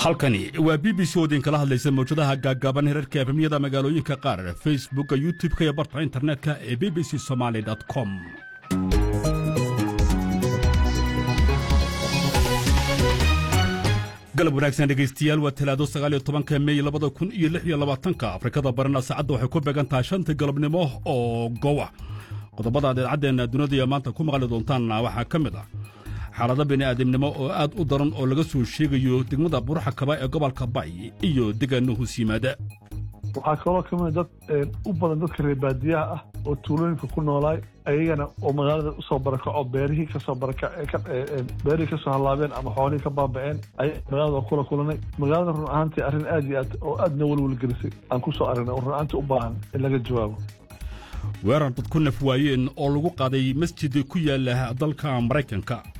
halkani waa b b c oo idinkala hadlaysa mawjadaha gaaggaaban herarka efemyada magaalooyinka qaar facebookka youtub-ka iyo barta internetka ee b b c somaali com galab wanaagsan dhegaystayaal waa talaado sagaaliyo tobanka mey labada kun iyo lix iyo labaatanka afrikada barina saacadda waxay ku beegan tahay shanta galabnimo oo gowa qodobada aad idaacaddeena dunidaiyo maanta ku maqli doontaanna waxaa ka mid ah xaalado bini'aadamnimo oo aad u daran oo laga soo sheegayo degmada buruxa kaba ee gobolka bay iyo deegaano hoos yimaada waxaa kaloo ka mid dad u badan dadka reer baadiyaha ah oo tuulooyinka ku noolaay ayagana oo magaalada usoo barakaco beerihii kasoo beerihii kasoo hallaabeen ama xoolihii ka baaba'een ayaa magaalada kula kulanay magaalada run ahaantii arrin aad iyo aad oo aadna welwelgelisay aan ku soo aragnay oo run ahaantii u baahan in laga jawaabo weerar dad ku naf waayeen oo lagu qaaday masjid ku yaala dalka maraykanka